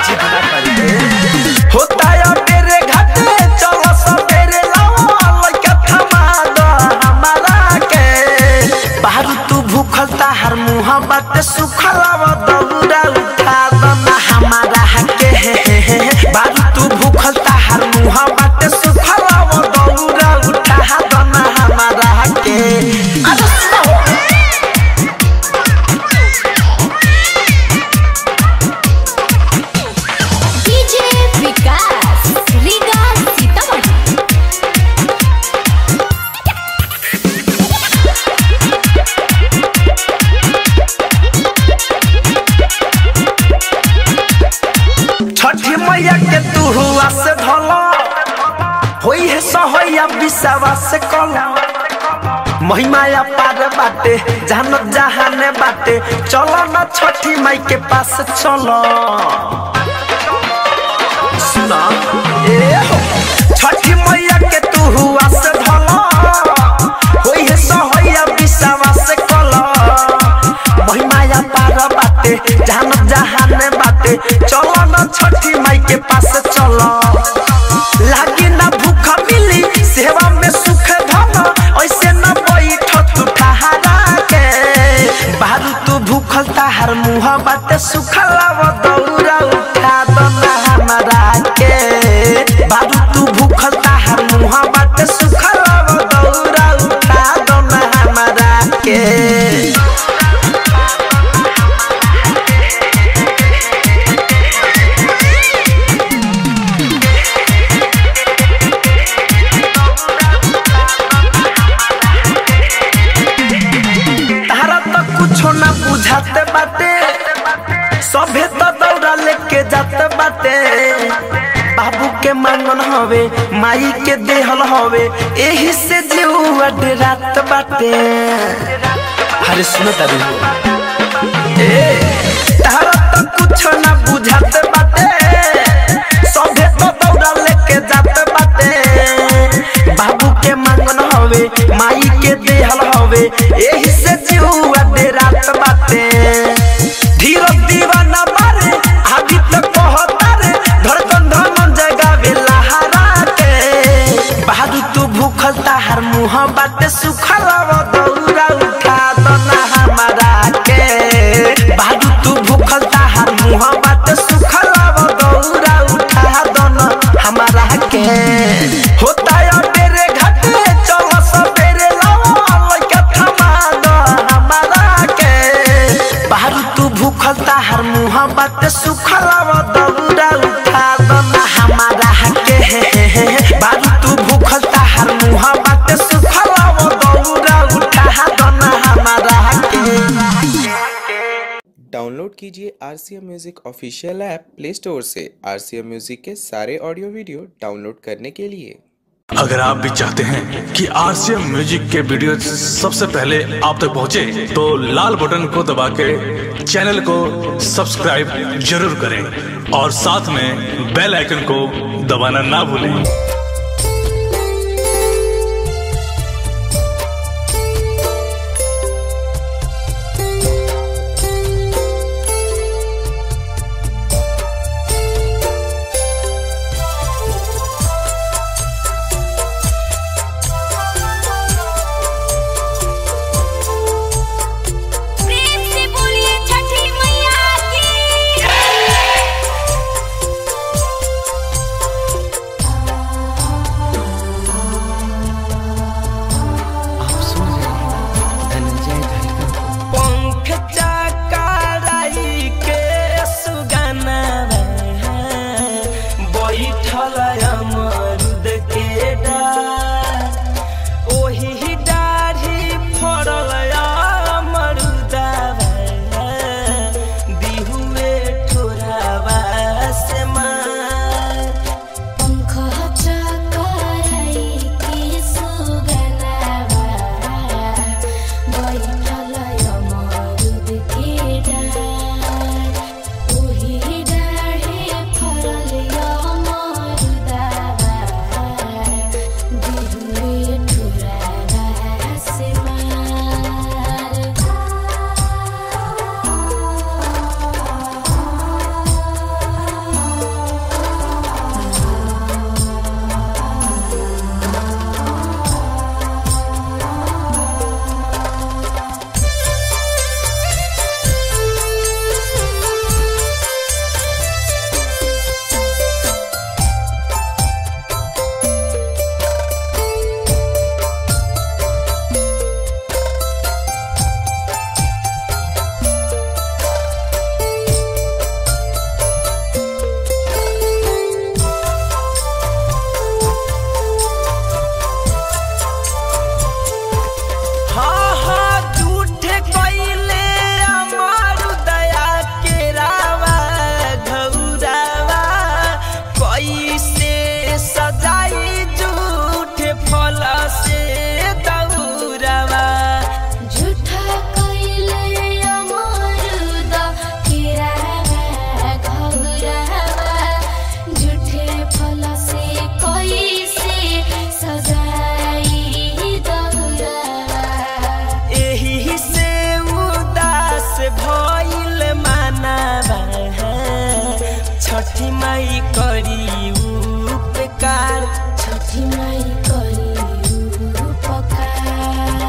जिद ना करी होता है मेरे घाटे चलो सवेरे लाओ लइका थमा दो हमारा के बाहर तू भूखल ताहर मुहा बात सुखलावा दौड़ा उठा दो ना हमारा के बाहर तू भूखल ताहर मुहा बात सुखलावा दौड़ा उठा दो ना हमारा के अरे सुनो डीजे विकास रीगा सीतामढ़ी छठी मैया के तू हुआ से धलो होई है सहैया बिसावा से कलो महिमाया पार बाटे जानत जहाने बाटे चलो ना छठी माई के पास चलो सुना ए हो छठी मैया के तू हुआ से धलो होई है सहैया बिसावा से कलो महिमाया पार बाटे जानत जहाने बाटे चलो ना छठी माई के पास चलो लागी ना भूख मिली सेवा में सुख धन ऐसे न बैठ तू ठहरा के बारू तू भूखल ताहर मुँह बाटे सुखलावा दौरा उठा दो ना हमारा के बारू तू भूखल ताहर मुँह बाटे सुखलावा दौरा उठा दो ना हमारा के तारा तो कुछो ना बुझाते बाटे सभे तो दौड़ा लेके जाते बाटे बाबू के मांगन हवे माई के देहल हवे एही से जीवा रात बाटे अरे सुनो तारी ए तारा तो कुछो ना बुझाते बाटे सभे तो दौड़ा लेके जाते बाटे बाबू के मांगन हवे माई के देहल हवे एही से जीवा रात बाटे धीरज दीवाना मारे आदि तक कहता रे धड़कन धमन जगावे लहरा के बहादुर तू भूखल ताहर मुँह बाटे सुखलावा दौरा उठा दो ना हमारा के बहादुर तू भूखल ताहर मुँह बाटे सुखलावा दौरा उठा दो ना हमारा के होता है मेरे घाटे चलो सवेरे लाओ लइका थमा दो हमारा के बाहर तू भूखल ताहर मुँह बाटे सुखलावा दौरा उठा दो ना हमारा के बाहर तू भूखल ताहर मुँह बाटे सुखलावा दौरा उठा दो ना हमारा के डाउनलोड कीजिए R C M music official app Play Store से आर सी एम म्यूज़िक के सारे ऑडियो वीडियो डाउनलोड करने के लिए अगर आप भी चाहते हैं कि आरसीएम म्यूजिक के वीडियो सबसे पहले आप तक पहुंचे तो लाल बटन को दबा के चैनल को सब्सक्राइब जरूर करें और साथ में बेल आइकन को दबाना ना भूलें प्रेम से बोलिए छठी मैया की छठी माई करी उपकार छठी माई करी उपकार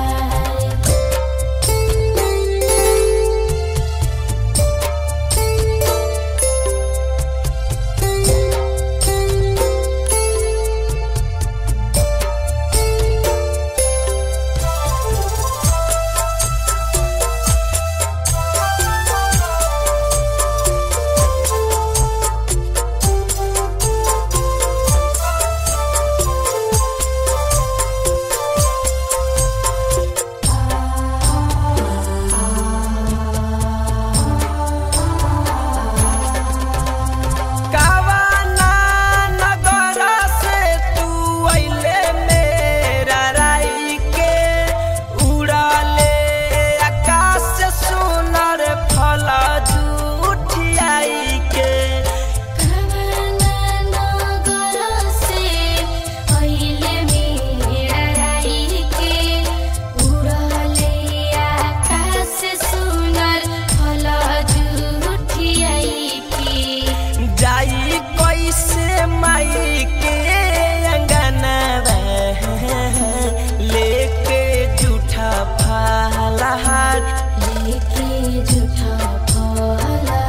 कावाना नगर से तू अइले मेरा राई के उड़ाले आकाश से सुनर फल जुठियाई के कवना नगर से अहिले मेरा राई के उड़ले आकाश सुनर फल जुठियाई के जाई कैसे माई के अंगना लेके जूठा फलहार लेके झूठा फलहार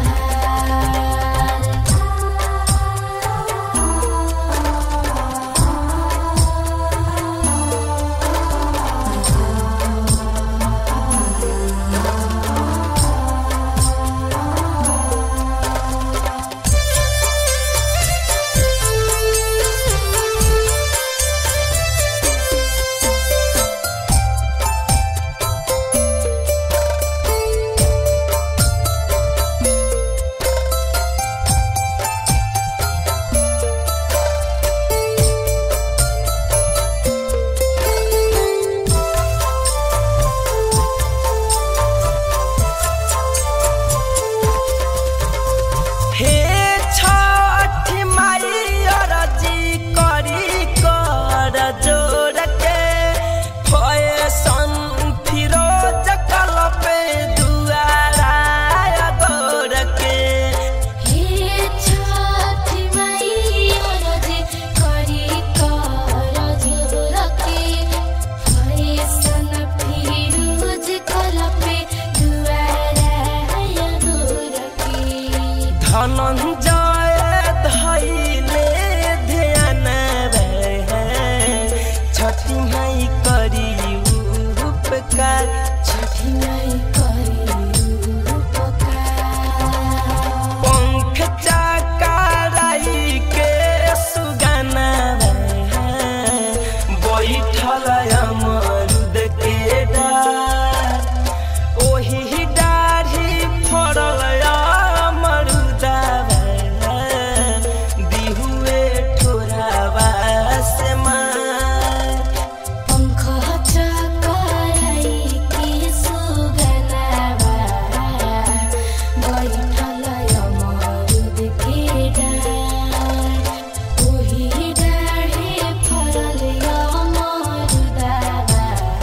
हे छठी माई अरजी करी कर जोर के फैशन फिरोज कल पे दुआरा गोर के हे छठी माई अरजी करी कर जोरके फैसन फिरोज कलपे दुआरा गोरके धनंजय धैले ध्यान छठी माई करी उपकार छठी माई करी उपकार पंख चकाराई के सुगाना बैठल अमरुद के डार ओही डाढ़ी फड़ल अमरुदा दिहुए ठोरावा से मार पंख चकराई के सुगनावा बैठल अमरुद के डार ओही डाढ़े फरल अमरुदावा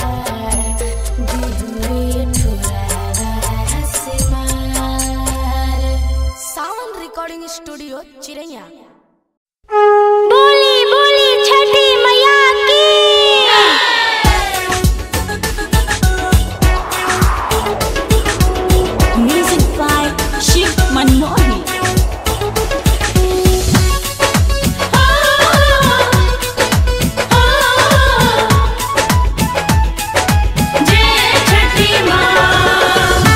दिहुए ठुरावा से मार सावन रिकॉर्डिंग स्टूडियो चिरैया बोली बोली छठी मैया की Music by Shiv Manmohan. जय छठी माँ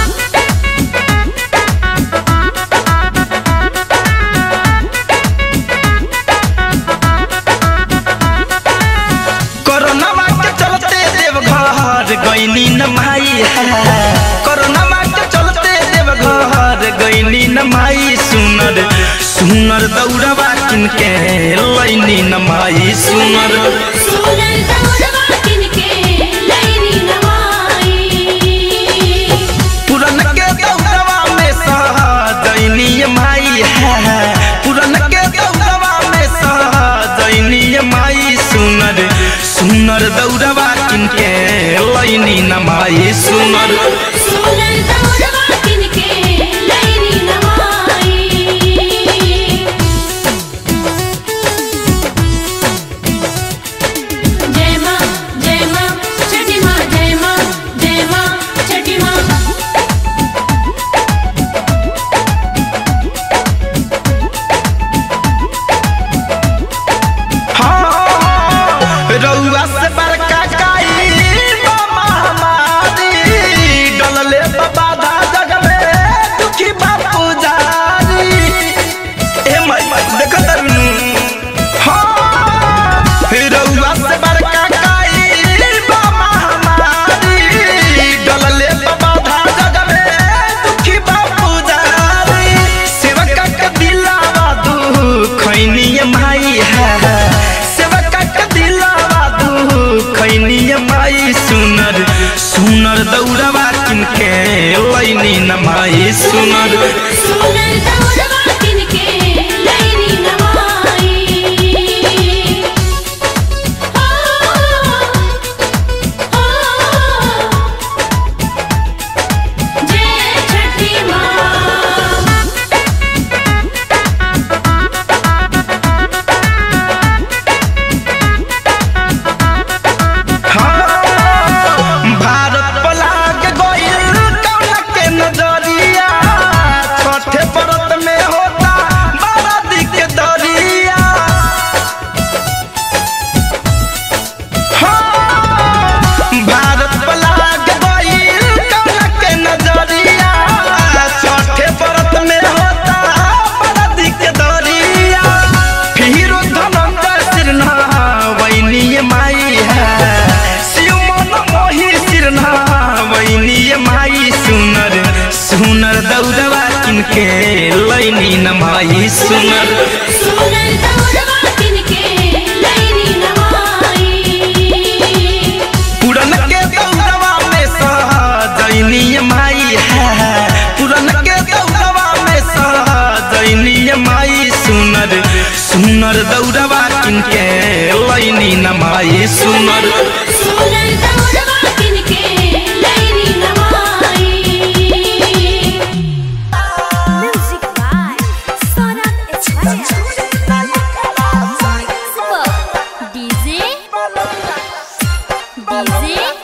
कोरोना के चलते देवघर गईनी न माई कोरोना के चलते देवघर गईनी न माई सुनर सुनर दौड़वा किनके लैनी न माई सुनर सुनर दौड़वा किनके लैनी नमाई पुरन के दौड़वा में सहजनी माई है पुरन के दौड़वा में सहजनी माई सुनर सुनर दौड़वा किनके लैनी न माई सुनर सुनर दौड़वा किनके लैनी नमाई दौड़वा किनके लैनी नवाई पुरन के दौड़वा में सजैनी माई है पुरन के दौड़वा में सजैनी माई सुनर सुनर दौड़वा किनके लैनी न माई सुनर सुनर दौड़वा किनके लैनी नवाई Music by Sonat Echaya. DJ DJ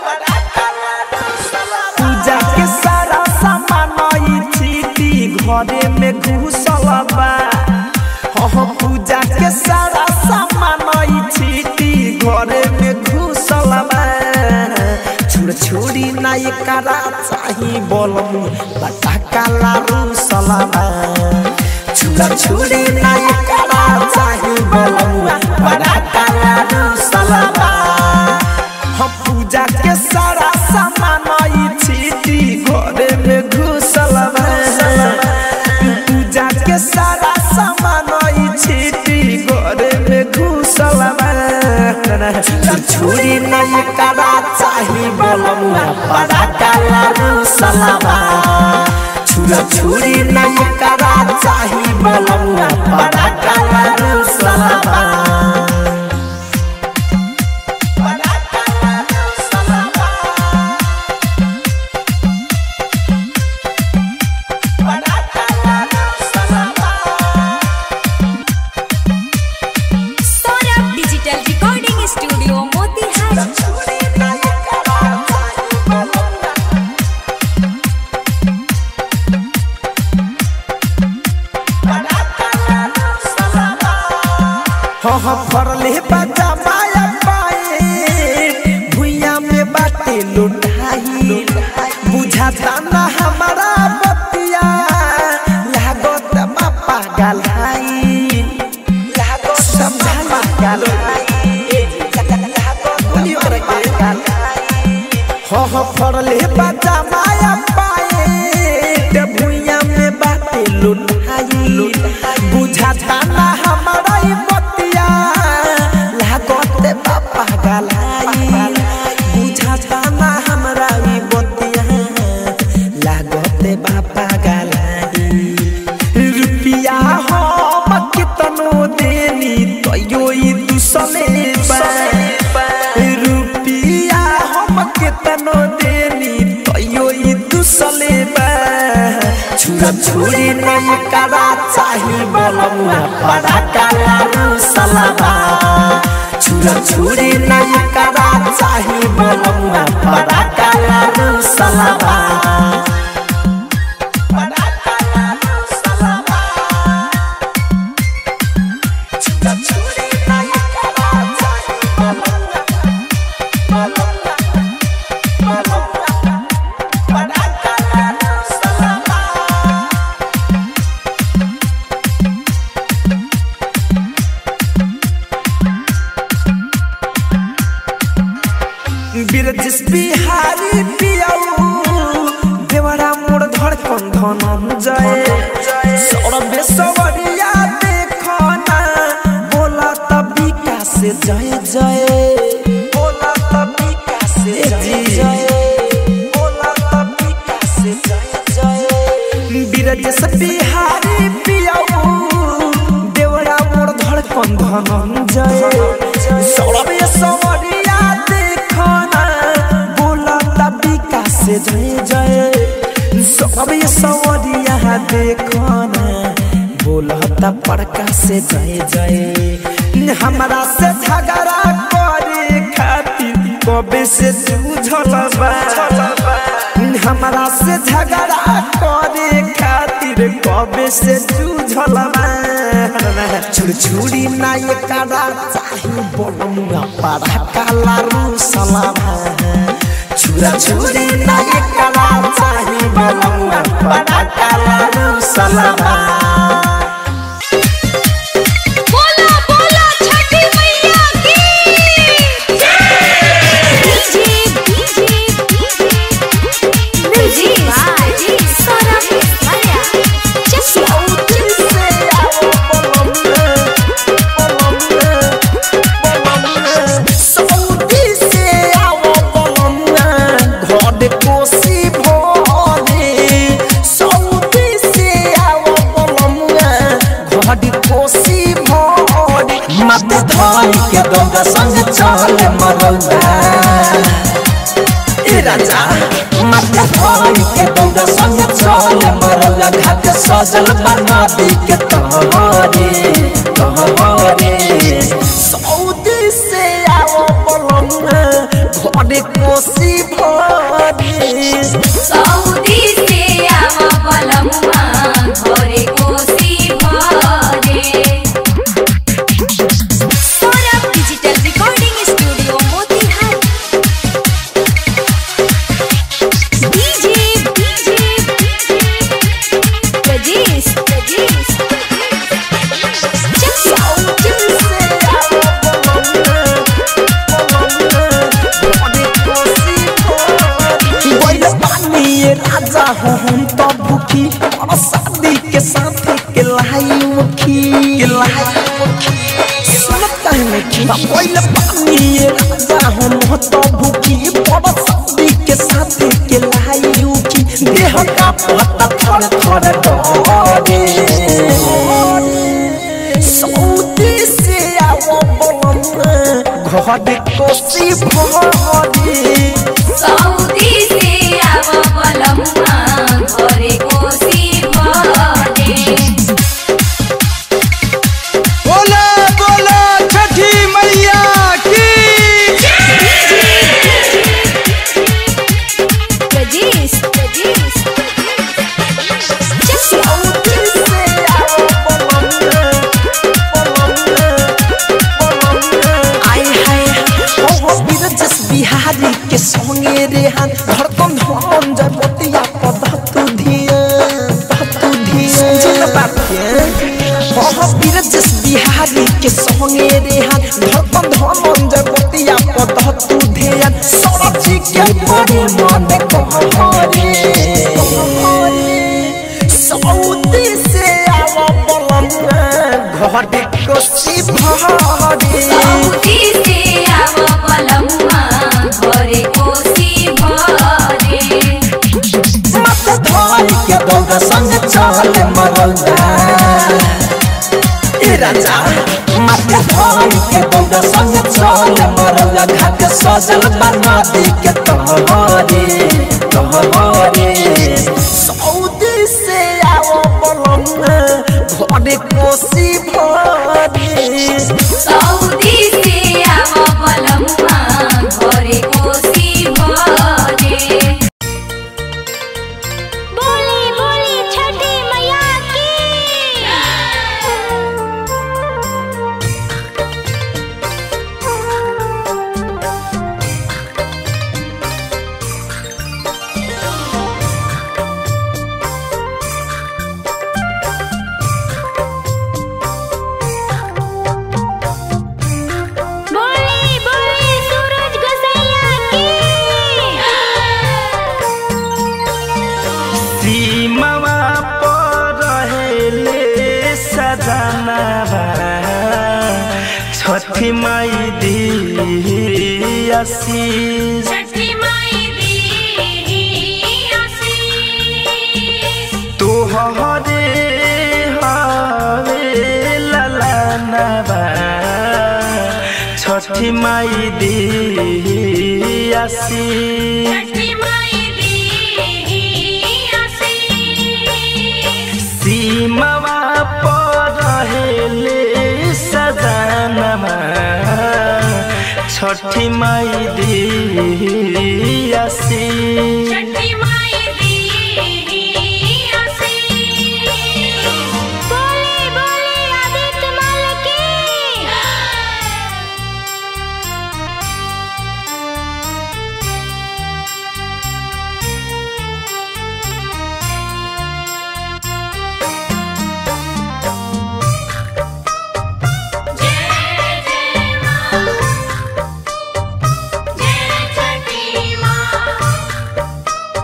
पूजा के सारा सामान ई चीटी घरे में घुसल बा हो पूजा के सारा सामान ई चीटी घरे में घुसल बा छुड़ छुड़ी ना ये करा चाही बोलम बटा काला रूसल बा छुड़ा छुड़ी ना ये करा चाही बोलम बटा काला रूसल बा हम पूजा के सारा सामान ई चीटी घरे में घुसल बा पूजा के सारा सामान ई चीटी घरे में घुसल बा छुरी नहीं करा चाही बोलमुआ बड़ा काला रूसल बा छुरा छुरी नहीं करा चाही बोलमुआ बड़ा काला रूसल बा Sonat Digital Recording Studio Motihari. हाँ हाँ फरले बजा माया पाए भुइया में बाटे लुटाई बुझाता ना हमारा बतिया लागत बा पागल हाई लागत समझा पागल हाँ हाँ फरले बजा माया पाए भुइया में बाटे लुटाई बुझाता ना हमारा ई बतिया लागत बापा गलाई बुझाता ना हमरा ई बतिया लागत बापा गलाई रुपिया हम कितनो देनी तैयो ई दुसले बा रुपिया हम कितनो देनी तैयो ई दुसले बा छुरा छुरी नहीं करा चाही बोलमुआ बड़ा काला रूसलबा छुरा छुरी नहीं करा चाही बोलमुआ बड़ा काला रूसलबा बड़ा काला रूसलबा छुरा छुरी नहीं करा चाही बोलमुआ बोलमुआ बोलमुआ बड़ा काला रूसलबा बिरजिस बिहारी पियाऊ देवरा मोर धड़कन धन जय सौरभे सवरिया देखो ना बोला तभी का से जय जय बोला तभी का से जय जय बोला तभी का से जय जय बिरजिस बिहारी पियाऊ देवरा मोर धड़कन धन जय सौरभे सवरिया देखो ना बोला तभी का से जय जय सौरभे सवरिया देखो ना बोला तब पड़का से जय जय हमरा से झगड़ा करे खातिर कबे से जूझल बा हमरा से झगड़ा करे खातिर कबे से जूझल बा छुड़ छुड़ी ना ये करा चाही बोलमुआ पारा काला रूसला छुरा छुड़ी ना ये करा चाही बोलमुआ पारा काला रूसला बोला बोला छठी मैया की Music by Sonat Echaya. Just धाई के दौड़ा संग चल मरौदा ए राजा माथे धाई के दौड़ा संग चल मरौदा घाट सजल बना दी के तहरे तहरे सऊदी से आओ बलम घरे कोसी भरे सऊदी से आव बलमुआ घरे कोसी भरे Saurabh digital recording studio Motihari DJ DJ Prajesh Prajesh Raja हो हम तो भूखी और शादी के साथ के लाई मुखी के लाई मुखी सुनता है मुखी पहले पानी ये राजा हम तो भूखी और शादी के साथ के लाई मुखी देह का पता थोड़ थोड़ डरे सऊदी से आओ बलम घर कोसी भरे सऊदी से आव बलमुआ घरे कोसी भरे बोला बोला छठी मैया की प्रजेश प्रजेश बिहारी के संगे रेहान धड़कन धन जय मोतिया पधतु धिया पधतु धिया सुन बापे हो बिरजस बिहारी के संगे रेहान धड़कन धन जय मोतिया पधतु धिया सरजी के बड़े मन कहरे सऊदी से आवा बलम घर कोसी भरे सऊदी से आव बलमुआ घरे कोसी भरे मत धाई के दौड़ संग चल मरौदा ए राजा मत धाई के दौड़ संग चल मरौदा घाट सजल बना दी के तहरे तहरे सऊदी से आओ बलम घरे कोसी भरे सऊदी से आव बलमुआ घरे कोसी भरे बोली बोली छठी मैया की बोली बोली सूरज गोसैया की सीमावा पर रहेले सजनावा छठी माई दी आशीष छठी माई दी आशीष तोहरे हवे ललनवा छठी माई दी आशीष छठी माई दी आशीष सीमावा पर रहेले सजनमा छठी माई दी आशीष छठी माई दी आशीष बोली बोली आदित्य माल की जय छठी माँ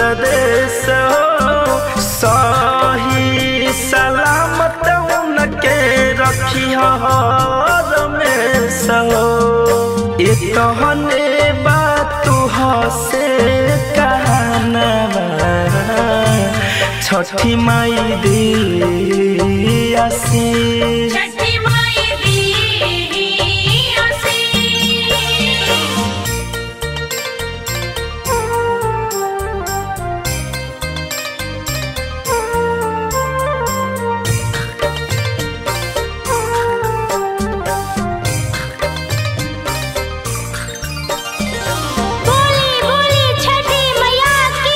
देश हो सही सलामत उनके रखी रमेश हो ये कहने बात से कहना छठी माई दी आशीष छठी माई दी आशीष बोली बोली छठी मैया की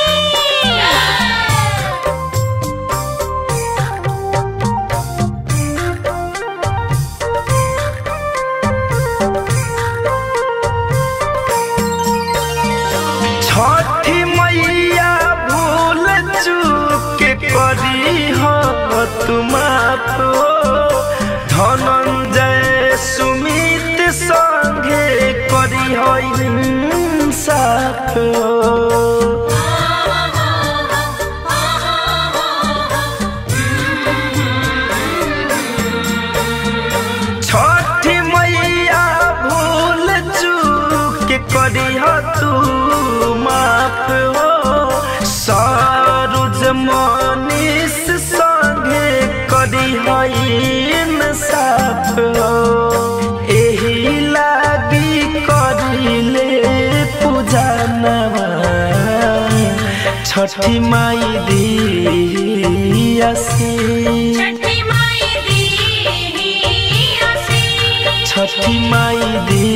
छठी मैया भूल चूक करी हो तुम धनंजय सुमित संगे करी हो इंसाफ छठी मैया भूल चूक करी हो तू माफ हो सरुज मनीष संगे करी हो इंसाफ हो एही लागी करिले पूजा नवा छठी माई दी आशीष छठी माई दी आशीष छठी माई दी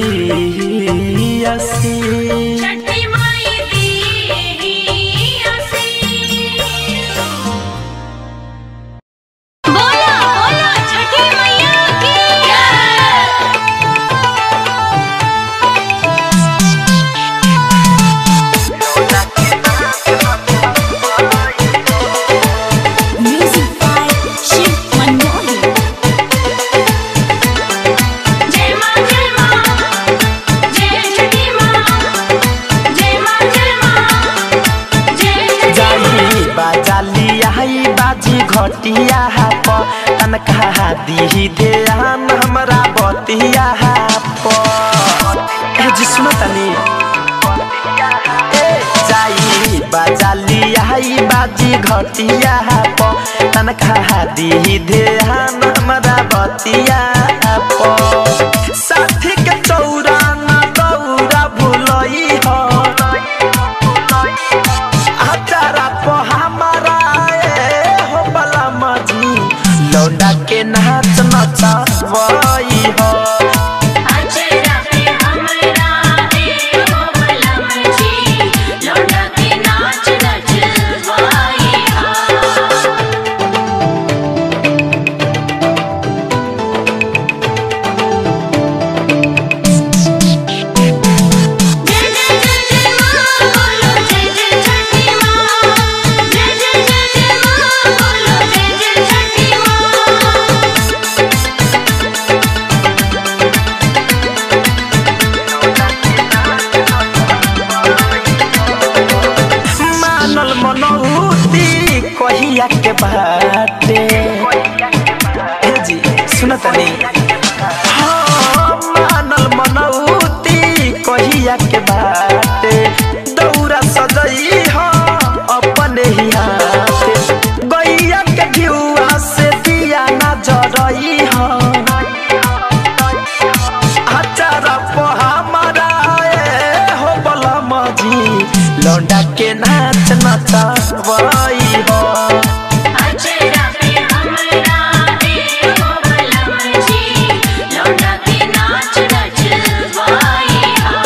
आशीष छठी माई दी आशीष बोलो बोलो छठी मैया की म्यूजिक बाय शिव मनमोहन जय मां जय मां जय छठी मां जय मां जय मां जय छठी जाई बाजाली आई बाजी घटिया प तनखा दी ध्यान हमरा बतिया प ए जी सुनो तनी ए जाई बाजाली आई बाजी घटिया प तनखा दी ध्यान हमरा बतिया प साथी के चौरा ना दौरा भुलई हो आचारा po हमारा ए हो बला मजी लौंडा के नाच नचावई हो अचरा पे हमरा ए हो बलम जी लौंडा के नाच नचवाई हा जय जय जय जय मां बोलो जय जय छठी मां जय जय जय जय मां बोलो जय जय छठी मां मानल मनौती कहिया के बाटे ए जी सुन तनी हाँ, मानल मनौती कहिया के बाटे दौरा सजई हो अपने ही हाथे गैया के घिउआ से दिया ना जरई हो अचारा po हमारा ए हो बलम जी लौंडा के नाच नचावई हो अचरा पे हमरा ए हो बलम जी लौंडा के नाच नचवाई हा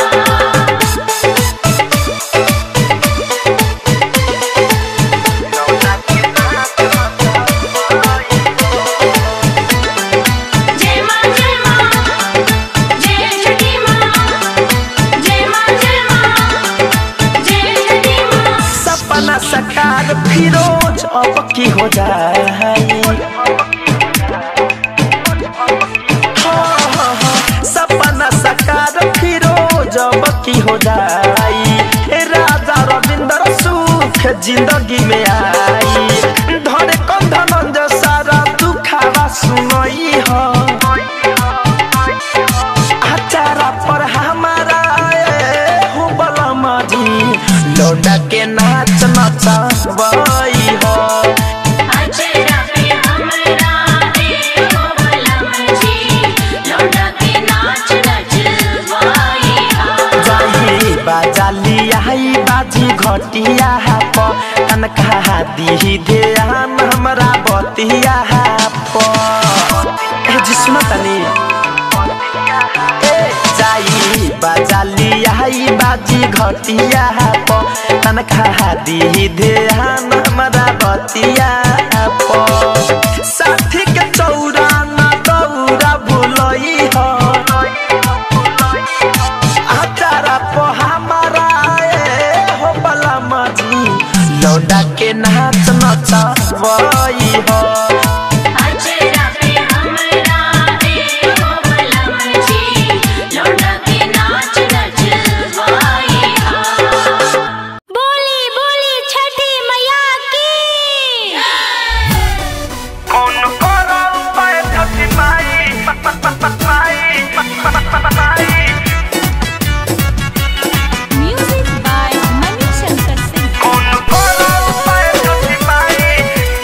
जय मां जय मां जय छठी मां जय मां जय मां जय छठी मां सपना सकार फिरोज अब की हो जाए हाँ, हाँ, हाँ, सपना सकार फिरोज अब की हो जाई ए राजा रविंद्र सूत सुख जिंदगी में आई धरे कंधन जो सारा दुखावा सुनई हो अचारा पर हमारा ए, हो बलम जी लौटा के नाच नचवई हो अचरा पे हमरा ए हो बलम जी लौटा के नाच नचवाई हा जाई बाजाली आई बाजी घटिया प कनका दी ध्यान हमरा बतिया प ए जी सुन तनी ए जाई बाजाली आई बाजी घटिया प कनका दी ध्यान हमरा बतिया प साथी के चौरा ना दौरा भुलई हो आचारा पो हमारा ए हो बलम जी लौटा के नाच नचवई हो अचरा पे हमरा ए हो बलम जी लौटा के नाच नचवाई हा बोली बोली छठी मैया की कौन करो पाए छठी माई माई माई म्यूजिक बाय मनी शंकर सिंह कौन करो पाए छठी माई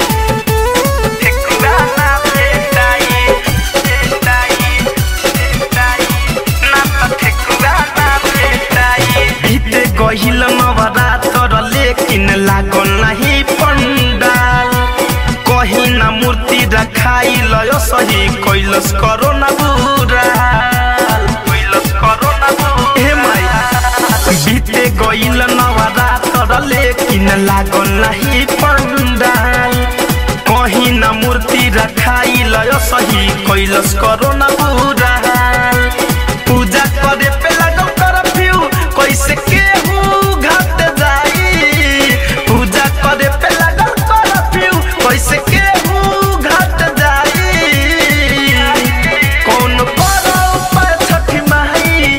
ठेकुआ ना भेटाई भेटाई भेटाई ना त ठेकुआ ना भेटाई बीते गहिल नवरात्र लेकिन लागल नहीं पंडाल कहीं ना मूर्ति रखाई लय सही कैलस करो ना बुराल कैलस करो ना हे माया बीते गइल नवरात्र लेकिन लागल नहीं पंडाल कहीं ना मूर्ति रखाई लय सही कैलस करो ना बुराल पूजा करे पे लागल करफ्यू कैसे केहू घाट जाई पूजा करे पे लागल करफ्यू कैसे केहू घाट जाई कौन करो पर छठी माई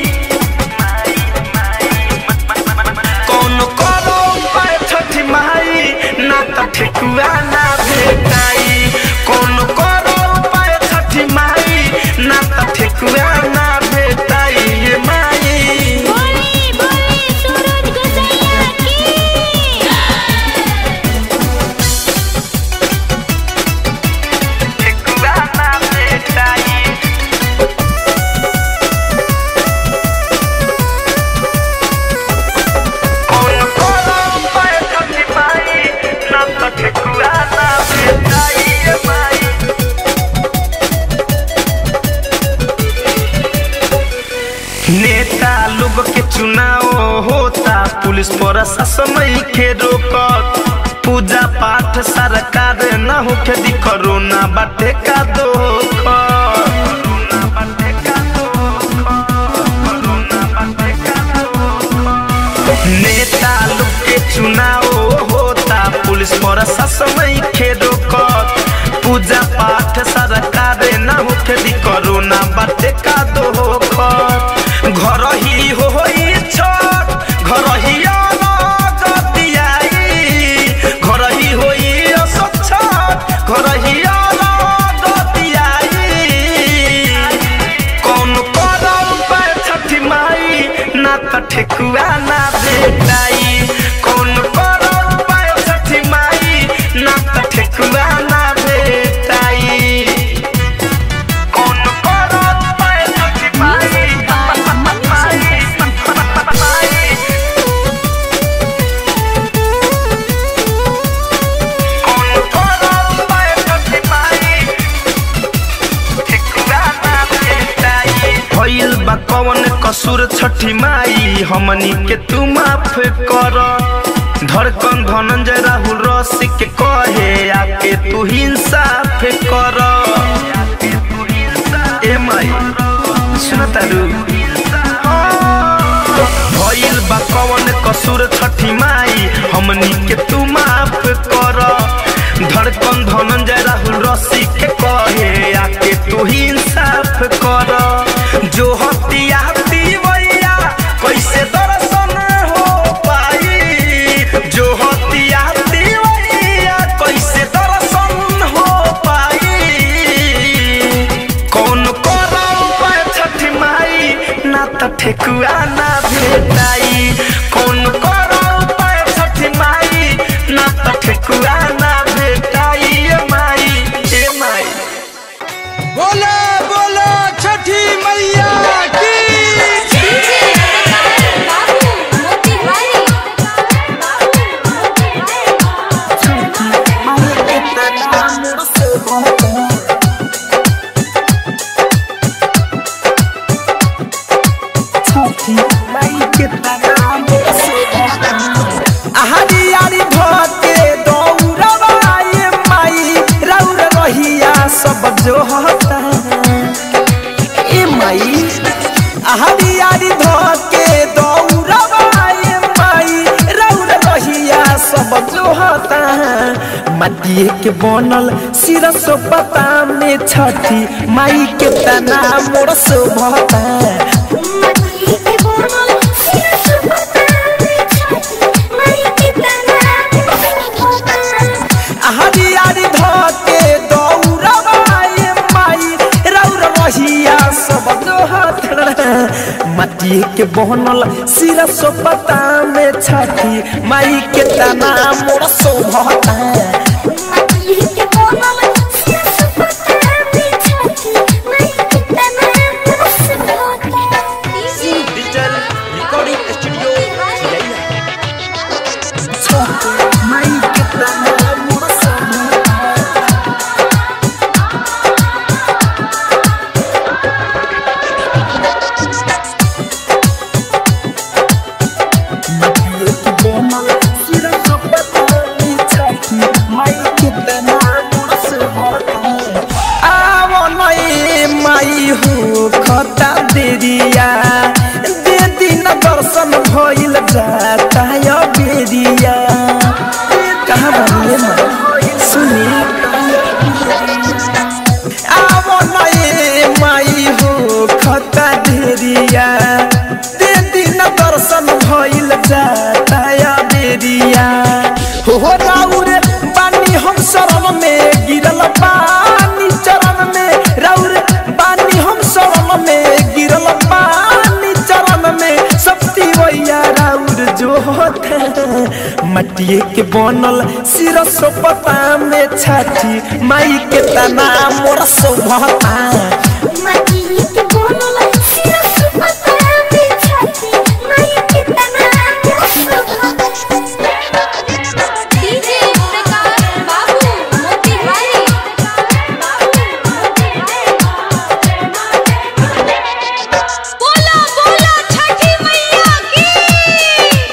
कौन करो पर छठी माई ना त ठेकुआ ना भेटाई कौन करो पर छठी माई ना त ठेकुआ ना भेटाई ये माई बोली बोली सूरज गुजैया की ठेकुआ ना भेटाई कौन करो पर छठी माई ना त ठेकुआ ना भेटाई ये माई नेता लोग के चुनाव होता पुलिस प्रशासन के रोकत पूजा पाठ सरकार न होके दी कोरोना बाटे का धोखा नेता लोग के चुनाव होता पुलिस प्रशासन के रोकत पूजा पाठ सरकार न होके दी कोरोना बाटे का धोखा घर ही होई छठ घर ही गतियाई घर ही होई असछ घर ही गतियाई कौन करम पे छठी माई ना त ठेकुआ ना भेटाई कौन करम पे छठी माई ना त ठेकुआ ना भेटाई कौन करम पे छठी माई माई कौन करम पे छठी माई भइल बा कवन कसूर छठी माई हमनी के तू माफ कर धड़कन धनंजय राहुल रसी के कहे आके तू इंसाफ कर ए माई सुन तारू भइल बा कवन कसूर छठी माई हमनी के तू माफ कर धड़कन धनंजय राहुल रसी के कहे आके तू ही इंसाफ कर जो हतिया भैया कैसे दर्शन हो पाई जो हतिया माटिए के बनल सिरस पता में छठी माई के तना मोर शोभता आहारी आरी धके दौड़बाए माई रौर रहिया सब दोहत माटिए के बनल सिरस पता में छठी माई के तना मोर शोभता डिजिटल रिकॉर्डिंग स्टूडियो माई के तना मोर शोभता माटिए के बनल सिरस पता में छठी माई के तना मोर शोभता आवो नई माई हो खता देरिया दे दिन दर्शन भइल जाता यो बेरिया कहाँ बनले माई सुनी आवो नई माई हो खता देरिया दे दिन दर्शन भइल जाता यो बेरिया हो राउरे बानी हम शरण में गिरल पानी चरण में राउर बानी हम शरण में गिरल पानी चरण में शक्ति वैया राउर जो होते मटिए के बनल सिरस पता में छाती माई के तना मोर शोभता डीजे प्रकाश बाबू मोतिहारी बोला बोला छठी मैया की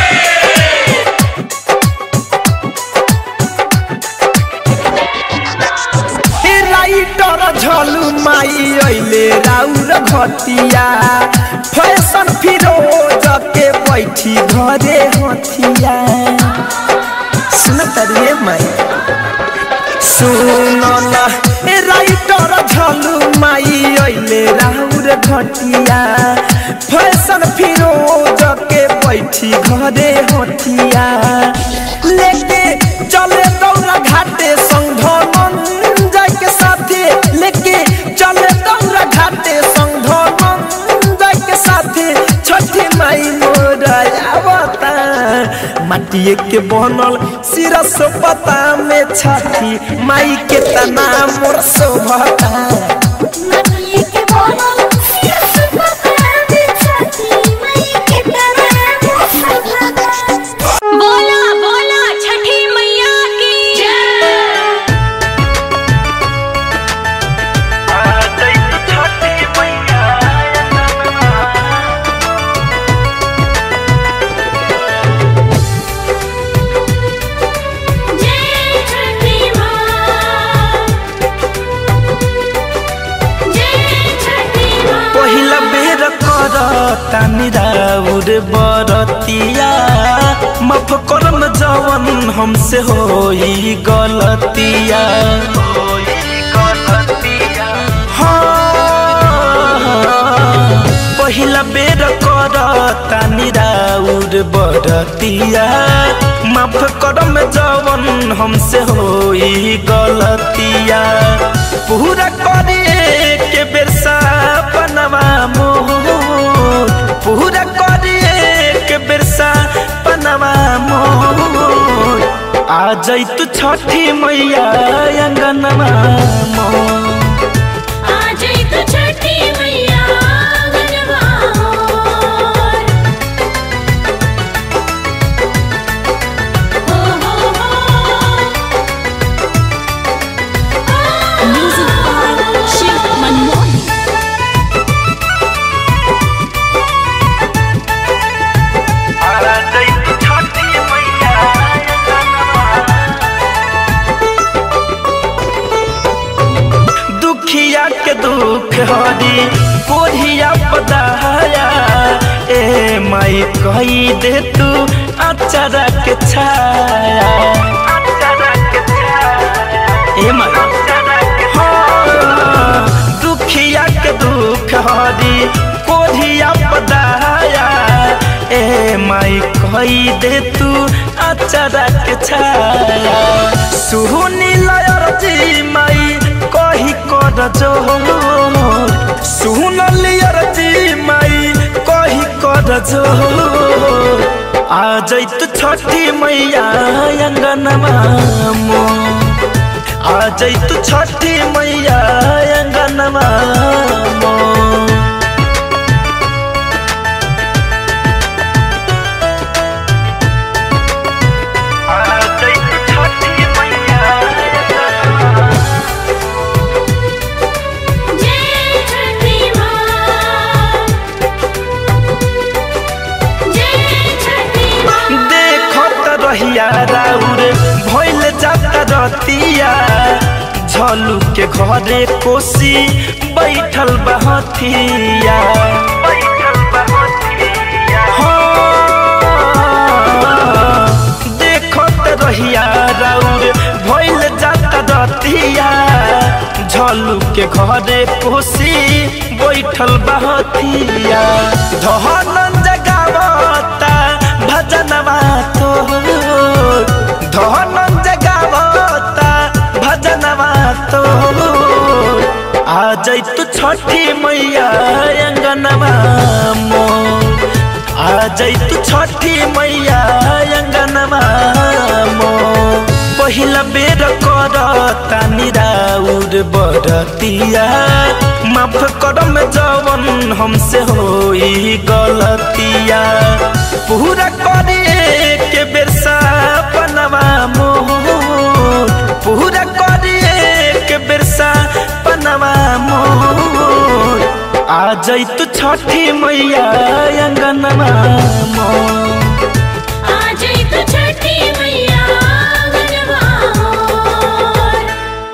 हे राइटर झलू माई अइले राउर घटिया फैशन फिरोज के बैठी घरे हथिया सुन तरिए माई सुन ना हे राइटर झलू माई अइले राउर घटिया फैशन फिरोज के बैठी घरे हथिया लेके चले दौरा घाटे संग धनंजय के साथे लेके चले दौरा घाटे संग धनंजय के साथे छठी माई मोरा आवता माटिए के बनल सिरस पता में छठी माई के तना मोर शोभता बोला बोला छठी मैया की जय जय छठी माँ जय छठी माँ पहिला बेर कर तानी राउर बरतिया माफ करम जवन हमसे होई गलतिया हाँ, पहिला बेर कर तानी राउर बरतिया माफ करम जवन हमसे होई गलतिया पूरा करे के बेरसा बनवा मोर पूरा करे के बेरसा बनवा मोर आ जैतु छठी मैया अंगनवा मोर आ जई तो छठी मैया गनवा मोर। हो हो हो म्यूजिक बाय शिव मनमोहन दुखिया के दुख हरी कोढ़िया पदाया ए माई कही दे तू अचरा के छाया अचरा के बढ़ई दे तू अचारा के छाया सुहनी लयर जी माई कही कर जोर सुन लियर जी माई कही कर जोर आ जैत छठी मैया अंगनमा मोर आ जैत छठी मैया अंगनमा मोर जय छठी माँ जय छठी माँ देखत रहिया राउर भइल जाता रतिया झलू के घरे कोसी बैठल बहतिया हाँ, देखत रहिया राउर भइल जाता रतिया झलू के घरे कोसी बैठल बहतिया धनन जगावता भजनवा तोर धनन जगावता भजनवा तोर आ जैतु छठी मैया अंगनवा मोर आ जैतु छठी मैया अंगनवा मोर पहिला बेर करता निराउर बरतिया माफ करम जवन हमसे होई गलतिया पूरा करिए के बेर सपनवा मोर पूरा करिए के बेर सपनवा मोर आ जैतु छठी मैया अंगनवा मोर